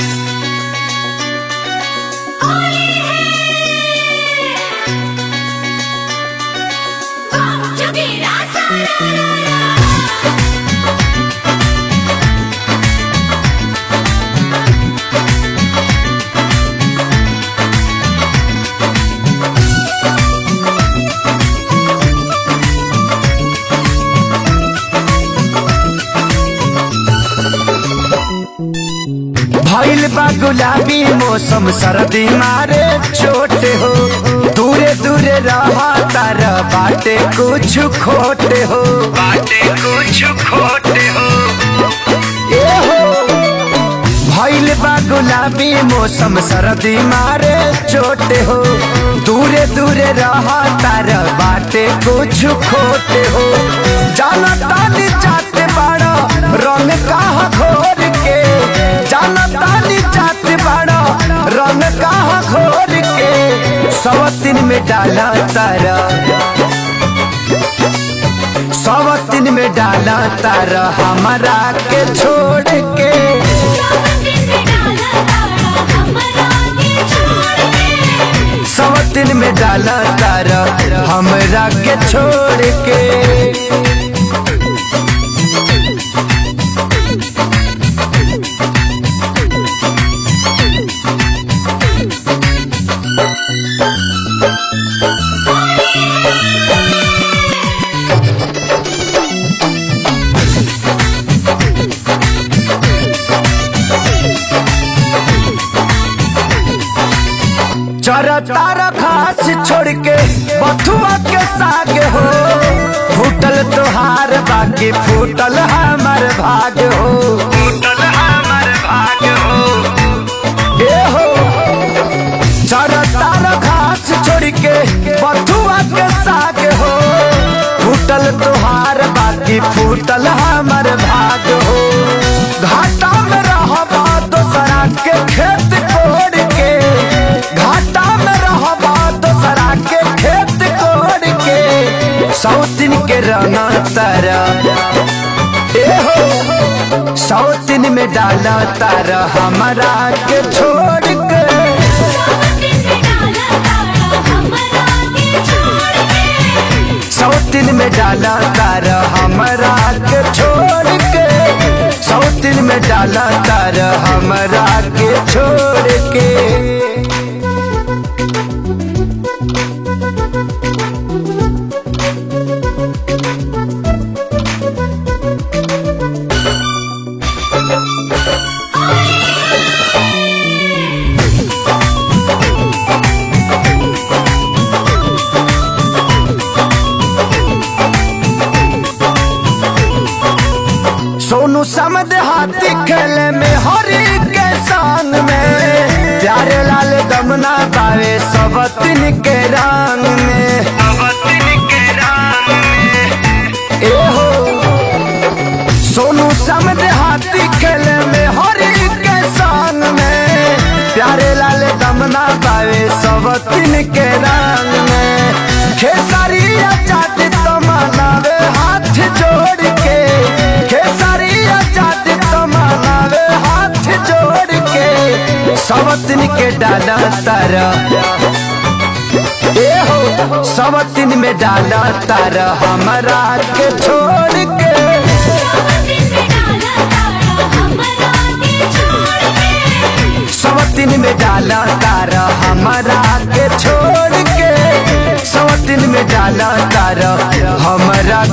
जोगीरा सारा भइल बा गुलाबी मौसम सर्दी मारे चोट हो दूरे दूरे रहा तार बाटे कुछ खोटे हो बाटे कुछ खोटे हो ए हो भइल बा गुलाबी मौसम सर्दी मारे चोट हो दूरे दूरे रहा तार बाटे कुछ खोटे हो जाना तानी चाहते बाड़ा रंग कहाँ घोर के जाना तानी चाहते बाड़ा रंग कहाँ घोर के सवतिन में डाला तारा सवतिन में डाला तारा हमारा के छोड़ के सावन दिन में डाला तारा हमरा के छोड़ के सवतिन में डाला तारा हमरा के छोड़ के चरा तारा घास छोड़ के बथुआ के साग हो फूटल तोहार बाकी फूटल हमार भाग हो फूटल हमार भाग हो ए हो चरा तारा घास छोड़ के बथुआ के साग हो फूटल तोहार बाकी फूटल हमार भाग हो घाटा में रहबा दोसरा के खेत कोड़ के घाटा में रहबा दोसरा के खेत कोड़ के सौतिन के रंगा तारा ए हो सौतिन में डाला तारा हमारा के छोड़ के सावन दिन में डाला तारा हमरा के छोड़ के सौतिन में डाला तारा हमारा के छोड़ के सौतिन में डाला तारा हमारा के छोड़ के सोनू समद हाथी खेले में हरी के संग में प्यारे लाल दमना पावे सबतिन के रंग में सबतिन के रंग में ए हो सोनू समद हाथी खेले में हरी के संग में प्यारे लाल दमना पावे सबतिन के रंग में खेसारिया चाट तमनावे हाथ जोड़ के खेसारिया चाट तमनावे हाथ जोड़ के सबतिन के डाला तारा ए हो सबतिन में डाला तारा हमारा के छोड़ के सावन दिन में डाला तारा हमरा के छोड़ के सवतिन में डाला तारा हमारा के छोड़ के सवतिन में डाला तारा हमारा